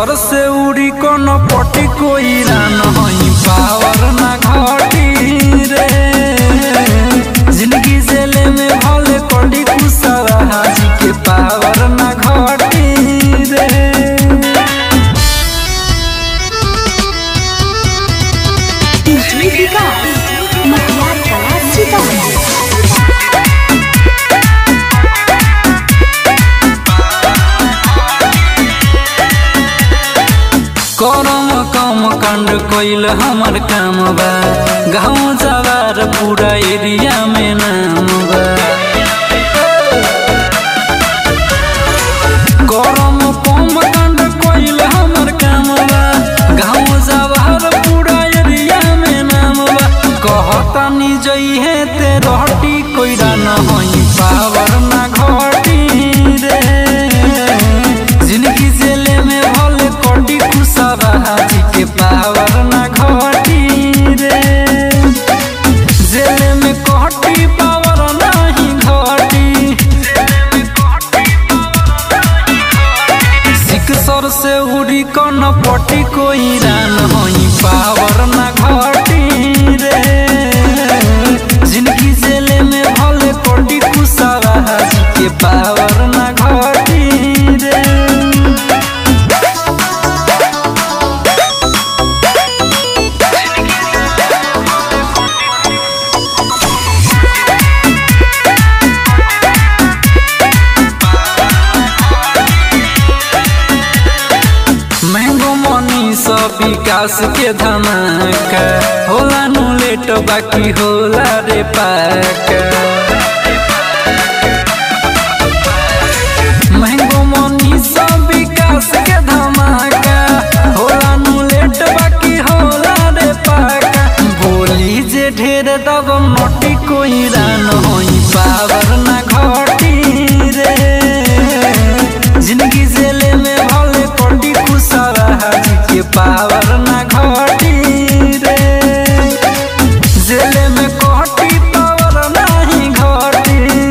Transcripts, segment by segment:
सर से उड़ी कोनो पटी कोई रान हई पावर ना घटी रे जिंदगी जेले में भले कड़ी कुसवा हाजी के पावर ना घटी रे डीजे विकास मटियार कला सीतामढ़ी करम कम कांड कोइल हमर काम बा गाँव जवार पूरा एरिया में नाम बा करम कम कांड कोइल हमर काम बा गाँव जवार पूरा एरिया में नाम बा कहता नि जइहे ते रहटी कोइरा न होई पावर ना घटी रे जिंदगी जेले में भले कोटी कुसावा हाजी के पावर ना घटी रे जेले में कोटी पावर नहीं घटी सिख सर से उड़ी कन पटी कोई रान होई पावर ना घटी रे जिंदगी जेले में भले कोटी कुसावा हाजी के पावर ना घटी रे महंगो मनी सब विकास के धमाका होला नु लेट बाकी होला रे पाका महंगो मनी सब विकास के धमाका होला नु लेट बाकी होला रे पाका बोली जे ढेर दब मोटी कोई रान होई पावर ना घटी रे जिंदगी जेले में भले कोटी कुसावा हाजी के पावर ना घटी रे जेले में कोटी पावर नहीं घटी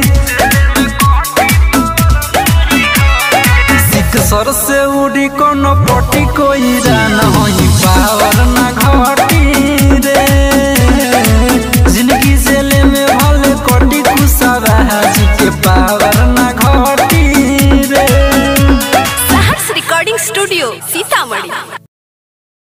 सिख सर से उड़ी कोनो पटी कोई रान होई पावर ना घटी रे जिंदगी जेले में